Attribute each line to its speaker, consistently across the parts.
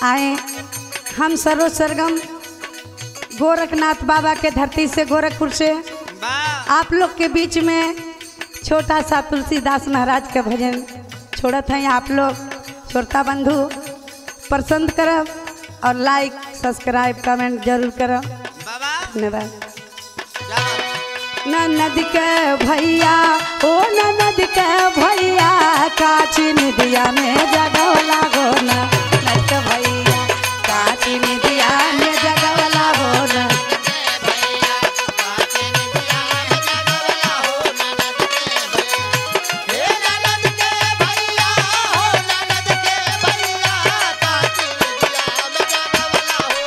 Speaker 1: आए हम सरोज सरगम गोरखनाथ बाबा के धरती से गोरखपुर से
Speaker 2: वाह
Speaker 1: आप लोग के बीच में छोटा सा तुलसीदास महाराज का भजन छोड़त हैं आप लोग श्रोता बंधु पसंद करब और लाइक सब्सक्राइब कमेंट जरूर करब
Speaker 2: बाबा
Speaker 1: धन्यवाद
Speaker 2: जा
Speaker 1: ननद के भैया ओ ननद के भैया काची निदिया में जगवला गो ननद के भैया काची निदिया में जगवला गो न
Speaker 2: हे ननद के भैया हो ननद के भैया काची निदिया में जगवला हो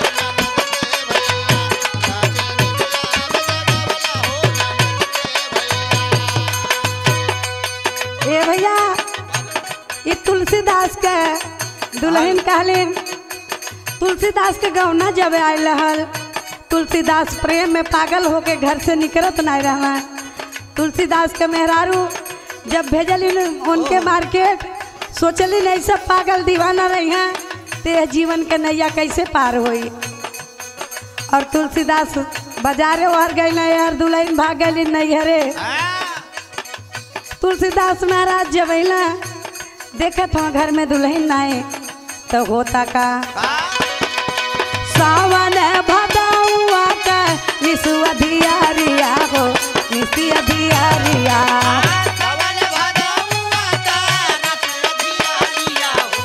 Speaker 2: ननद के भैया काची निदिया में जगवला हो ननद के भैया
Speaker 1: ए भैया ये तुलसीदास के दुल्हन कहलिन तुलसीदास के गौना जब आयल रहल तुलसीदास प्रेम में पागल होके घर से निकलत नहीं रहा तुलसीदास के मेहरारू जब भेजलिन उनके मार्केट सोचलिन ऐसे पागल दीवाना रही हैं ते जीवन के नैया कैसे पार होई और तुलसीदास बाजारे ओहर गई यार दुल्हन भाग गई नैहरे तुलसीदास महाराज जब अला देखत हो घर में दुल्हन आए तो होता का सावन भदौआ का निसु अधियारिया हो निसी अधियारिया
Speaker 2: सावन भादौआ का रतिया हो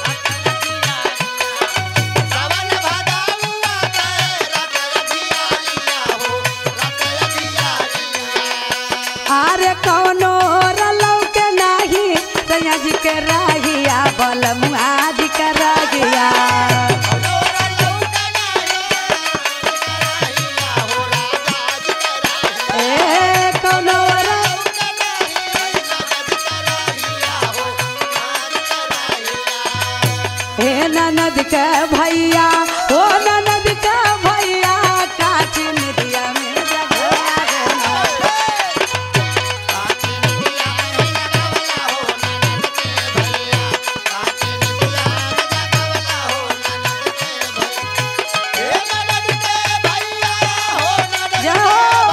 Speaker 2: सावन भादौआ का रतिया हो रतिया
Speaker 1: आरे कौनो रलौ के नाही सैया जी के राहिया बल मुआज के रागिया ए कौनो रलौ हे ननद के भैया ओ ननद के भैया काची निदिया में जगवा गो जाओ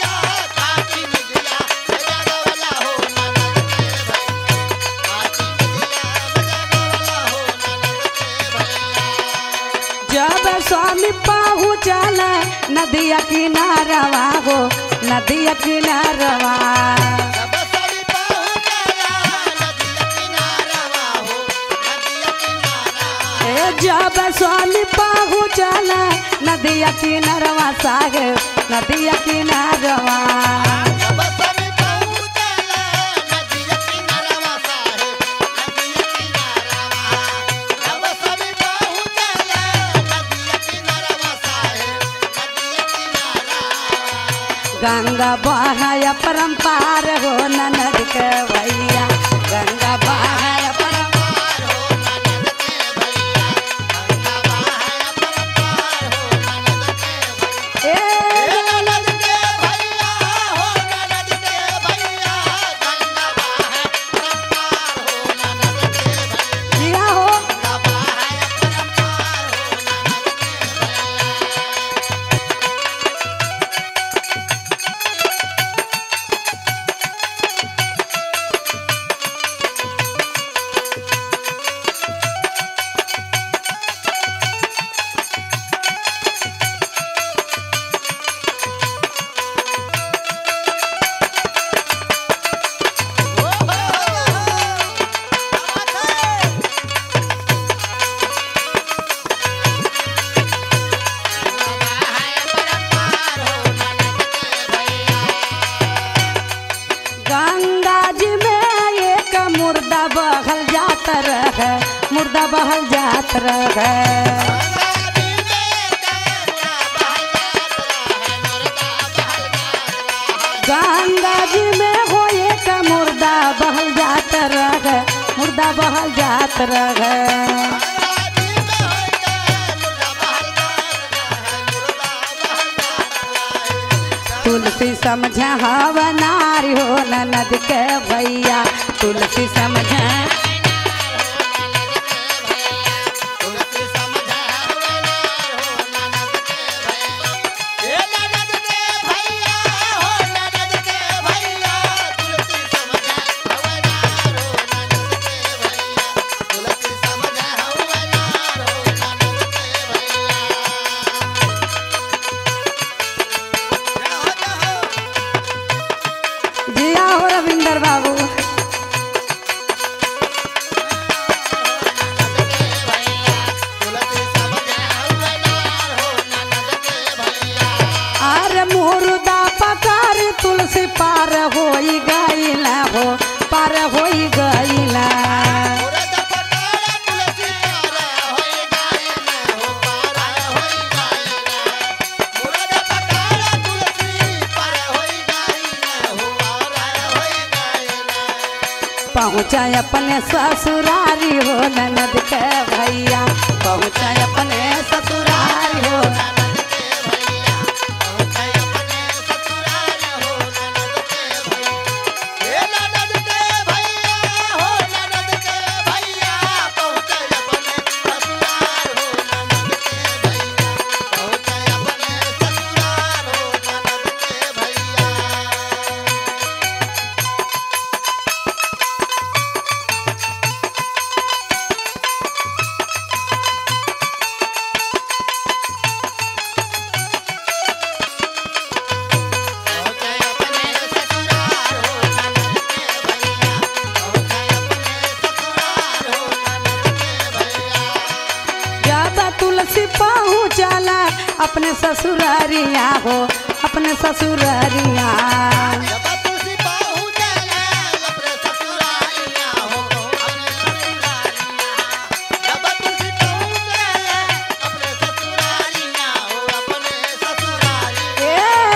Speaker 1: जब स्वामी पहुँचल नदिया किनारवा हो नदिया किनारवा ए जब स्वामी पहुँचल नदिया किनारवा साहेब नदिया किनारवा गंगा बहाय परम्पार हो ननद के भैया गंगा बहाय परम्पार ए
Speaker 2: ननद के भैया हो ननद के भैया गंगा बाहर परम्पार हो ननद के भैया
Speaker 1: जिया हो
Speaker 2: गंगा बाहर परम्पार हो ननद के भैया
Speaker 1: गंगा जी में एक मुर्दा बहल जात रहे मुर्दा बहल जात रहे गंगा जी में हो एक मुर्दा बहल जात रहे मुर्दा बहल जात रहे तुलसी समझ हव नारी हो ननद के भैया तुलसी समझ
Speaker 2: तुलसी समझ
Speaker 1: पार होई गईला
Speaker 2: मुरद पटारा तुलसी पार होई गायना हो पार होई गायना मुरद पटारा तुलसी पार होई गायना हो पार होई गायना
Speaker 1: पहुँचा अपने ससुरारी हो ननद के भैया पहुँचा अपने ससुरारी हो
Speaker 2: ननद के भैया पहुंचे अपने ससुराल हो ननद के भैया हे ननद के भैया हो ननद के भैया पहुंचे अपने ससुराल हो ननद के भैया पहुंचे अपने ससुराल हो ननद के भैया पहुंचे अपने ससुराल हो ननद के भैया पहुंचे अपने ससुराल हो ननद के भैया
Speaker 1: ज्यादा तुलसी पहुँचाला अपने ससुरारिया हो अपने ससुरारिया
Speaker 2: जब तुसी पहुंचला अपने ससुरालिया हो अपने ससुरालिया जब तुसी पहुंचला अपने ससुरालिया हो अपने ससुरालिया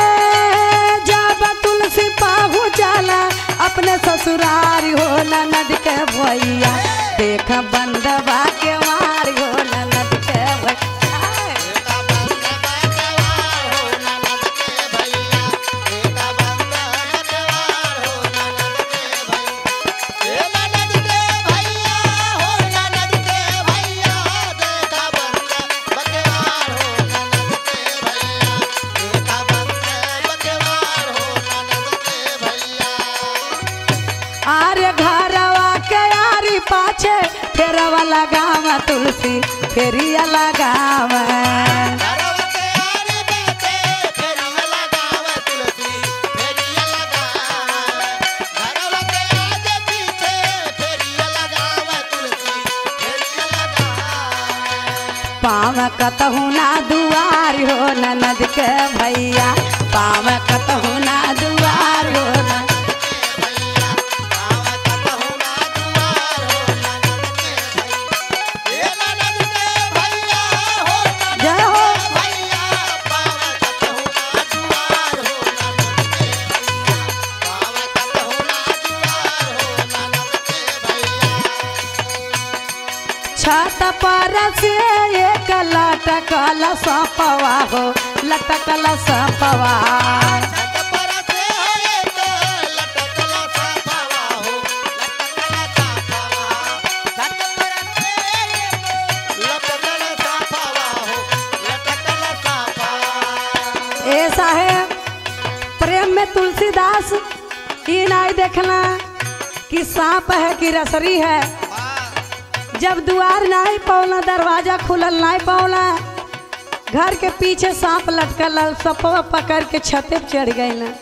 Speaker 1: ए जब तुलसी पहुँचाला अपने ससुरारी हो ननद के भैया देख बंदवा के मारी हो ननद के भैया
Speaker 2: एका बंदा बकवार हो ननद के भैया एका बंदा बकवार हो ननद के भैया ए ननद के भैया हो ननद के भैया देखा बंदा बकवार हो ननद के भैया एका बंदा बकवार हो ननद के भैया
Speaker 1: आर्य घरवा के आरी पाछे फेरवा लगावा तुलसी फेरिया लगावा
Speaker 2: घरवा के आरे बेटे फेरिया लगावे तुलसी फेरिया लगावे घरवा के आगे पीछे फेरिया लगावे तुलसी फेरिया लगावे
Speaker 1: पाव कतहु ना दुआर हो ननद के भैया पाव कतहु ना दुआर हो न-
Speaker 2: भैया पावा कतहु ना दुआर हो ननद के भैया ए ननद के भैया हो ननद
Speaker 1: जय हो
Speaker 2: के भैया पावा कतहु ना दुआर हो ननद के भैया पावा कतहु ना दुआर हो ननद के भैया
Speaker 1: छत पर से एक लटकल सपवा हो लटकल सपवा
Speaker 2: छत पर से एक लटकल साफवा हो लटकल साफवा छत पर से एक लटकल साफवा हो लटकल साफवा
Speaker 1: ए साहेब प्रेम में तुलसीदास ई नहीं देखना कि सांप है कि रसरी है जब दुआर नहीं पौला दरवाजा खुलल नहीं पौला घर के पीछे सांप लटकल रहल, सपवा पकड़ के छते पे चढ़ गई ना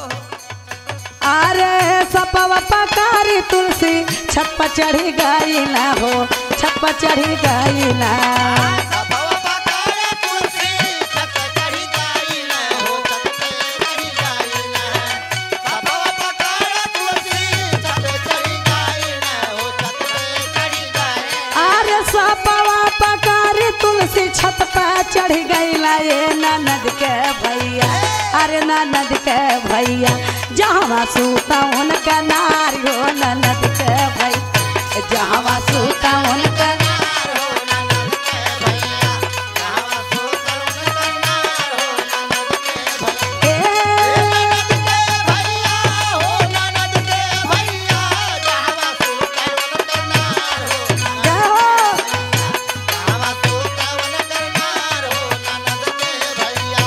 Speaker 1: अरे सपवा पकड़ी तुलसी छत पर चढ़ी गई ना हो छत पर चढ़ी गई ना
Speaker 2: सभव पकारे तुलसी छत चढ़ी गई न हो छत पे चढ़ी गई न सभव पकारे तुलसी छत चढ़ी गई न हो छत पे चढ़ी गई
Speaker 1: अरे सपवा पकड़ी तुलसी छत पर चढ़ गई ना ये ननद के भैया अरे ननद के भैया जहाँ सूता उनका नारी हो ननद के भैया जहाँ सूता उनका
Speaker 2: नार हो ननद के भैया गावा सो करुण करनार हो ननद के भैया
Speaker 1: ए,
Speaker 2: ननद के भैया हो ननद के भैया गावा सो करुण करनार हो ननद
Speaker 1: जय हो
Speaker 2: गावा सो करुण करनार हो ननद के भैया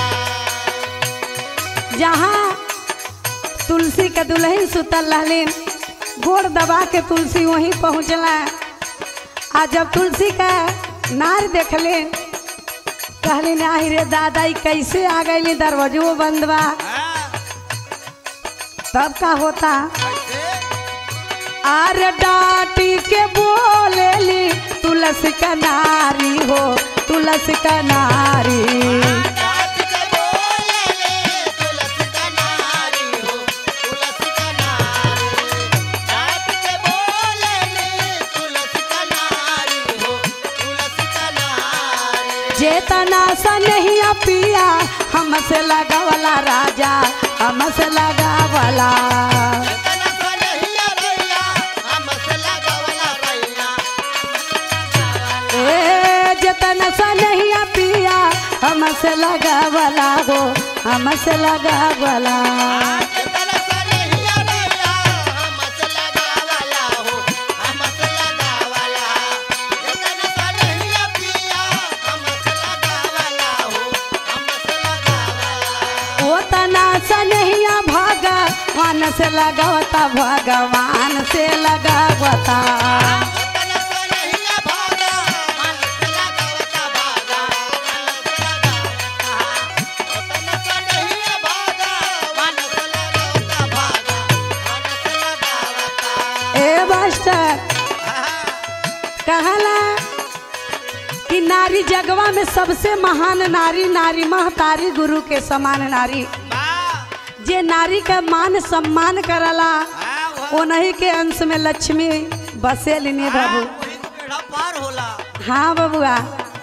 Speaker 1: जहाँ तुलसी के दुल्हन सुतल रहलिन गोड़ दबा के तुलसी वहीं पहुँचला आ जब तुलसी का नार देखलिन कहलिन आहि रे दादा ई कैसे आ गई दरवाजो बंद बा तब का होता अरे डाटी के बोलेली तुलसी का नारी हो तुलसी का नारी
Speaker 2: डाट के बोले ले तुलसी का नारी हो तुलसी का नारी डाट
Speaker 1: जेतना सनहिया पिया हमसे लगावला राजा हमसे लगावला
Speaker 2: तना सनहिया रैया हमसे लगावला रैया
Speaker 1: ए जेतना सनहिया पिया हमसे लगावला हो हमसे लगावला
Speaker 2: तना सनहिया रैया हमसे लगावला हो हमसे लगावला तना सनहिया पिया हमसे लगावला हो हमसे लगावला
Speaker 1: ओ तना सनहिया भगवान से लगावता भगवान से लगावता
Speaker 2: तना सनहिया भागा हमसे लगावता भागा हमसे लगावता तना सनहिया भागा हमसे लगावता भागा हमसे लगावता
Speaker 1: ए मास्टर कहला कि नारी जगवा में सबसे महान नारी नारी महतारी गुरु के समान नारी जे नारी का मान सम्मान करला ओनही के अंश में लक्ष्मी बसेलिनी बाबू
Speaker 2: पार होला
Speaker 1: हाँ बबुआ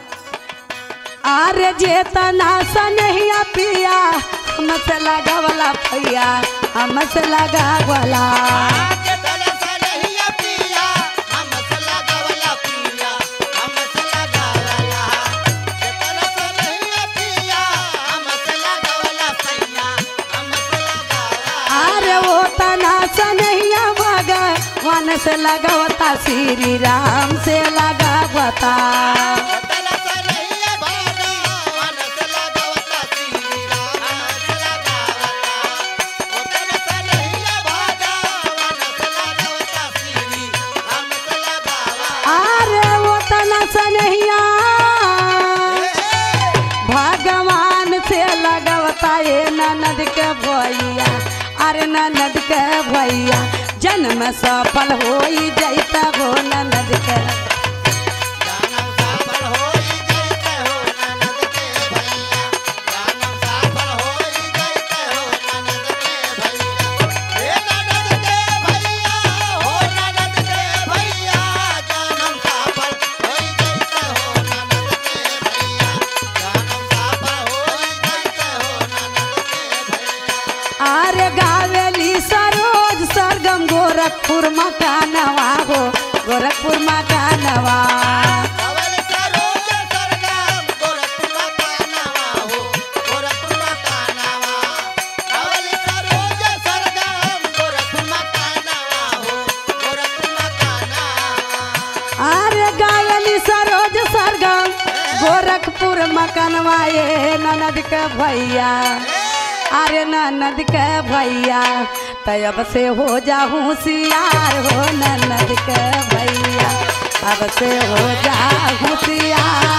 Speaker 1: अरे जे तना सनहिया पिया हमसे लगावला भैया हमसे लगावला
Speaker 2: तना सनहिया पिया हमसे लगावला पिया हमसे लगावला तना सनहिया पिया हमसे लगावला सैया हमसे लगावला
Speaker 1: अरे वो तना सनहिया भगवान से लगावता श्री राम से लगावता
Speaker 2: तना सनहिया भागा हमसे लगावता श्री राम हमसे लगावता तना सनहिया भागा हमसे लगावता श्री हमसे लगावला
Speaker 1: अरे वो तना सनहिया भगवान से लगावता ये ननद के भैया अरे ननद के भैया जन्म सफल हो जैता हो ननद के
Speaker 2: जानम सफल होई जैते हो ननद के भैया जानम सफल होई जैते हो ननद के भैया हे ननद के भैया हो ननद के भैया जानम सफल होई जैते हो ननद के भैया जानम सफल होई जैते हो ननद के भैया
Speaker 1: अरे गावेली सरोज सरगम गोरखपुर मकानवा हो गोरखपुर मकानवा
Speaker 2: कवल सरोज सरगम गोरखपुर मकानवा हो गोरखपुर मकानवा कवल सरोज सरगम गोरखपुर मकानवा हो गोरखपुर मकानवा
Speaker 1: अरे गावेली सरोज सरगम गोरखपुर मकानवा ये ननद के भैया अरे ननद के भैया तब से हो जा होशियार हो ननद के भैया अब से हो जा होशियार